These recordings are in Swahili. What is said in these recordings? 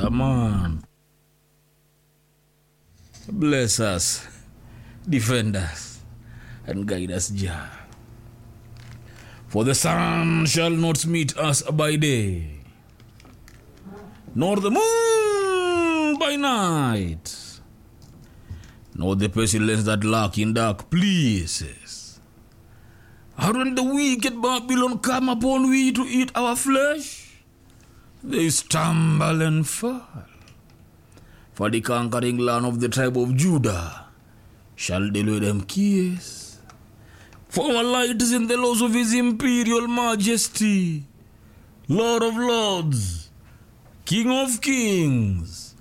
Yeah, man. Bless us, defend us, and guide us, Jah. For the sun shall not meet us by day, nor the moon by night, nor the pestilence that lurk in dark places. And when the wicked Babylon come upon we to eat our flesh, they stumble and fall. For the conquering land of the tribe of Judah shall deliver them kiss. For our light is in the laws of his imperial majesty, Lord of lords, King of kings,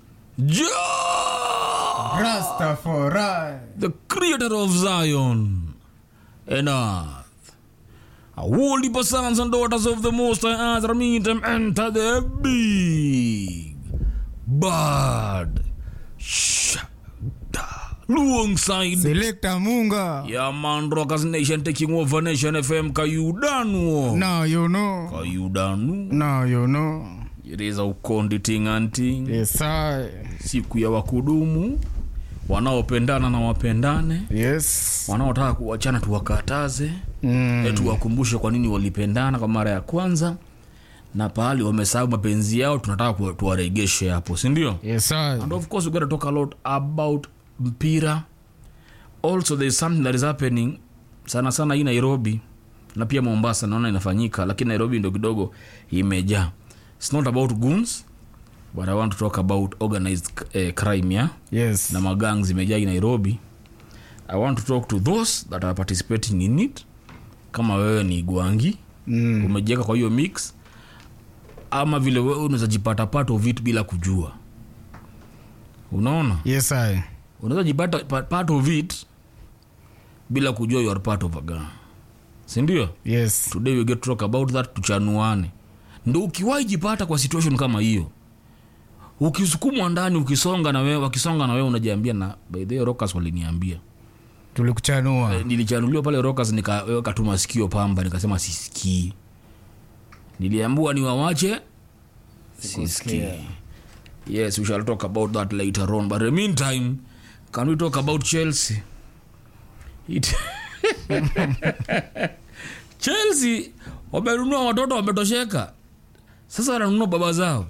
Jah, Rastafari. the creator of Zion and earth. A whole heap of sons and daughters of the Most High Earth meet them enter the big bad shada alongside Selector Munga. yeah man rockers nation taking over nation fm kayudanu Now you know. kayudanu Now you know. ireza ukondi tinganting Yes, I. siku ya wakudumu wanaopendana na wapendane Yes. wanaotaka kuwachana tuwakataze Mm. mm. tuwakumbushe kwa nini walipendana kwa mara ya kwanza na pahali wamesahau mapenzi yao tunataka kuwa- tuwaregeshe hapo sindio Yes, I. and of course we gotta talk a lot about mpira also there is something that is happening sana sana hii nairobi na pia mombasa naona inafanyika lakini nairobi ndo kidogo imejaa its not about guns but i want to talk about organized uh, crime yeah? Yes. na magang zimejaa hii nairobi i want to talk to those that are participating in it kama wewe ni gwangi Mm. umejieka kwa hiyo mix ama vile wewe unaweza jipata part of it bila kujua unaona Yes, I. unaweza jipata pa- part of it bila kujua you are part of a gang sindio Yes. today we get to talk about that tuchanuane ndo ukiwahi jipata kwa situation kama hiyo ukisukumwa ndani ukisonga na wewe wakisonga na wewe unajiambia na by the way, rockers waliniambia Tulikuchanua. Eh, nilichanuliwa pale rockers nikaweka tu masikio pamba nikasema sisikii niliambua niwawache sisikii yes we shall talk about that later on but in the meantime can we talk about chelsea It... chelsea wamenunua watoto wametosheka sasa wananunua baba zao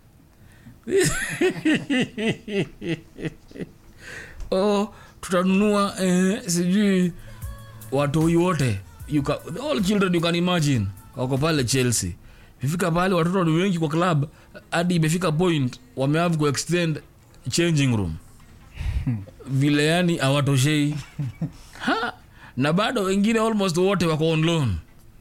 oh, tutanunua eh, sijui watoi wote you ca- all children you can imagine wako pale chelsea ifika pale watoto ni wengi kwa club hadi imefika point wamehave kuextend changing room vile yani hawatoshei ha na bado wengine almost wote wako on loan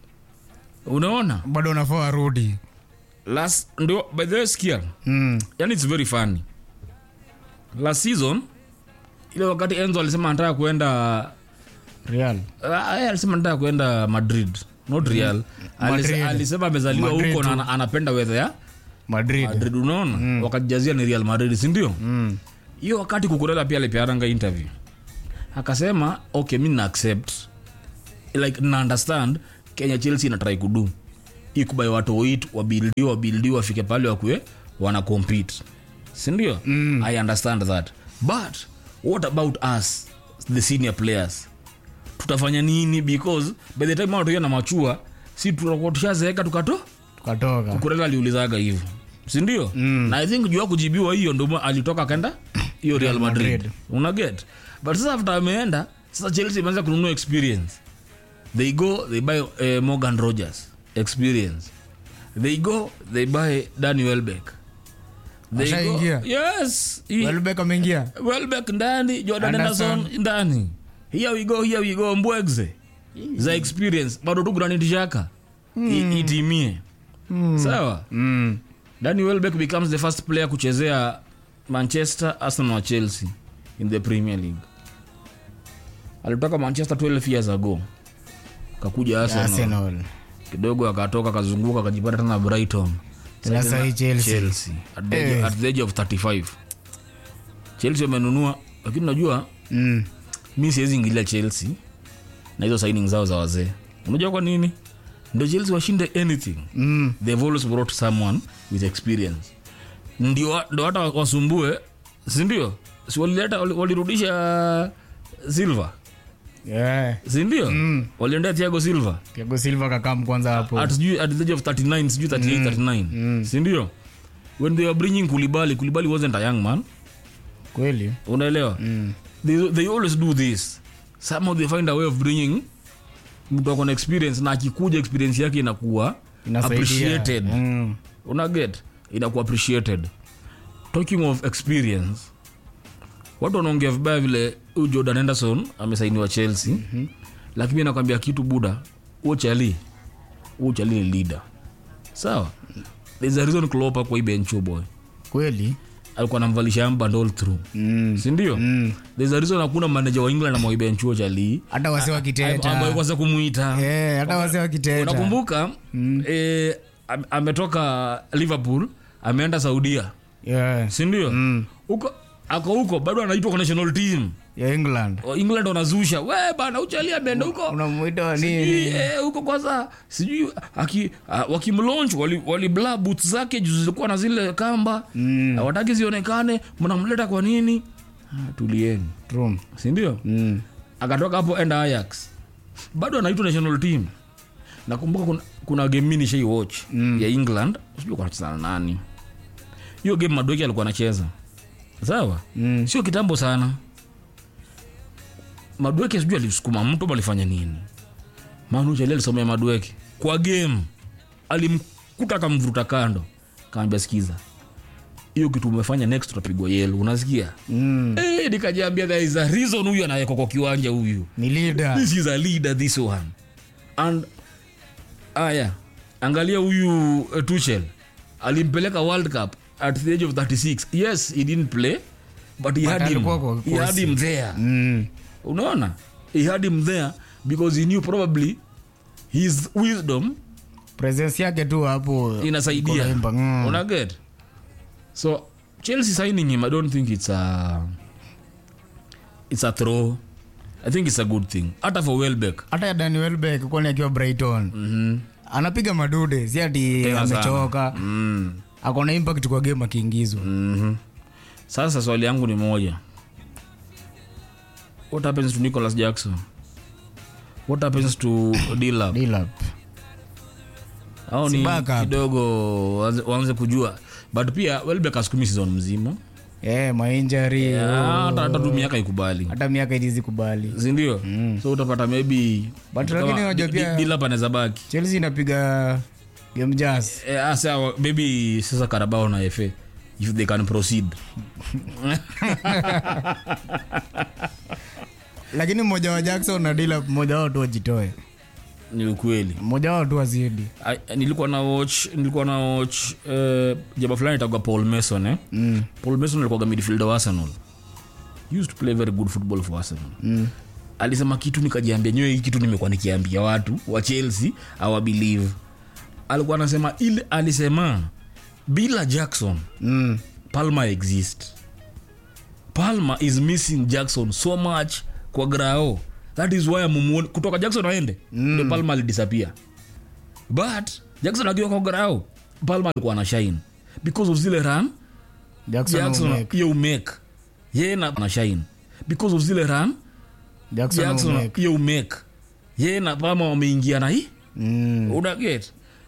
unaona Bado unafaa warudi. last ndio by the way skia Mm. yani it's very funny last season ile wakati enzo alisema anataka kuenda Real. Ah, yeye alisema nataka kuenda madrid not real Alis- Madrid. alisema amezaliwa Madrid huko na tu. ana- anapenda wedha ya Madrid. madrid unaona wakajazia ni real madrid sindio Mm. hiyo wakati kukurela pia alipeananga interview akasema okay mi na accept like na understand kenya chelsea inatrai kudu ikubai watu wait wabildiwa wabildiwa wafike pale wakue wana compete sindio mm. i understand that but what about us the senior players tutafanya nini because by the time watu na machua si tutakuwa tushazeeka tukato Tukatoka. kurela aliulizaga hivyo sindio mm. na i think juu ya kujibiwa hiyo ndo alitoka akaenda hiyo real madrid, Madrid. una get but sasa after ameenda sasa chelsea imeanza kununua experience they go they buy uh, morgan rogers experience they go they buy dani welbeck They go- Washaingia? yes He- Welbeck ameingia. welbeck ndani jordan Anderson. anderson ndani here we go here we go mbwegze za experience bado tu granitishaka mm. itimie sawa Mm. dani welbeck becomes the first player kuchezea manchester arsenal na chelsea in the premier league alitoka manchester 12 years ago kakuja arsenal, Arsenal. kidogo akatoka akazunguka akajipata tena brighton Tena Sasa sahi Chelsea. chelsea at the, age- Eh. at the age of 35 chelsea wamenunua lakini unajua Mm. mi siwezi ingilia chelsea na hizo signing zao za wazee unajua kwa nini ndo chelsea washinde anything Mm. they've always brought someone with experience ndio ndio hata wasumbue sindio si walileta wali- walirudisha silva yeah. sindio mm. waliendea tiago silva Thiago Silva kakam kwanza hapo at sijui at the age of 39 sijui 38 39 sindio when they were bringing kulibali kulibali wasn't a young man kweli unaelewa mm. they, they always do this somehow they find a way of bringing mtu akona experience na akikuja experience yake inakuwa Inasaidia. appreciated Mm. unaget inakuwa appreciated talking of experience watu wanaongea vibaya vile huyu jordan henderson amesainiwa chelsea mm-hmm. lakini mi nakwambia kitu buda huo chali huo chali ni leader sawa there's a reason Klopp kwa hii bench huyo boy kweli alikuwa anamvalisha amband all through mm. sindio Mm. there's a reason hakuna manager wa england amwaibenchuo chali hata wase wakiteta kwanza kumwita Eh, hata wase wakiteta unakumbuka eh, am- ametoka liverpool ameenda saudia yeah. sindio Mm. huko ako huko bado anaitwa kwa national team ya england O, england wanazusha we bana uchali ameenda huko unamwita wa Sijui, nini eh, huko kwanza sijui aki- ah, wakimlaunch wali, wali bla boots zake juu zilikuwa na zile kamba Mm. wataki zionekane mnamleta kwa nini ah, tulieni True. sindio Mm. akatoka hapo enda ayax bado anaitwa national team nakumbuka kuna, kuna game mini shai watch mm. ya england sijui kanacheza na nani hiyo game madoki alikuwa anacheza sawa Mm. sio kitambo sana madweke sijui alisukuma mtu ama alifanya nini manuchali alisomea madweke kwa game alimkuta akamvuruta kando kaambia sikiza hiyo kitu umefanya next utapigwa yelo unasikia Mm. Eh, nikajiambia there is a reason huyu anawekwa kwa kiwanja huyu ni leader this is a leader this one and aya angalia huyu uh, tuchel alimpeleka world cup at the age of 36 yes he didn't play but he, had him, alikuwa kwa he had kosi. him there mm. unaona he had him there because he knew probably his wisdom presence yake tu hapo inasaidia iko na impact. Mm. unaget so chelsea signing him i don't think it's a it's a throw i think it's a good thing hata for welbeck hata ya Danny Welbeck kwani akiwa brighton mm-hmm. anapiga madude si ati Tena sana. amechoka mm. akona impact kwa game akiingizwa mm-hmm. sasa swali yangu ni moja what happens to nicholas jackson what happens to dilap Dilap. au Si ni backup. kidogo waanze- waanze kujua but pia welbeck asukumi season mzima Eh, mainjari Ah, hata hata tu miaka ikubali hata miaka ilizi kubali sindio so utapata maybe But kama lakini unajua Di- pia- Di- Dilap anaweza baki chelsea inapiga game jazz Eh, ah, sawa, maybe sasa karabao na fa if they can proceed lakini mmoja wa jackson na Dilap mmoja wao tu wajitoe ni ukweli mmoja wao tu wazidi I- nilikuwa na watch nilikuwa na watch uh, jaba fulani itakuwa paul mason eh? mm. paul mason alikuwa midfielder wa arsenal He used to play very good football for arsenal Mm. alisema kitu nikajiambia nyewe hii kitu nimekuwa nikiambia watu wa chelsea awa believe alikuwa anasema ile alisema bila jackson Mm. palma exist palma is missing jackson so much kwa grao that is why amumuoni kutoka jackson aende mm. ndio palma alidisappear but jackson akiwa kwa grao palma alikuwa na shine because of zile run jackson, jackson umake. ye umake ye na na shine because of zile run jackson, jackson umake. ye umake ye na palma wameingia na hii Mm. unaget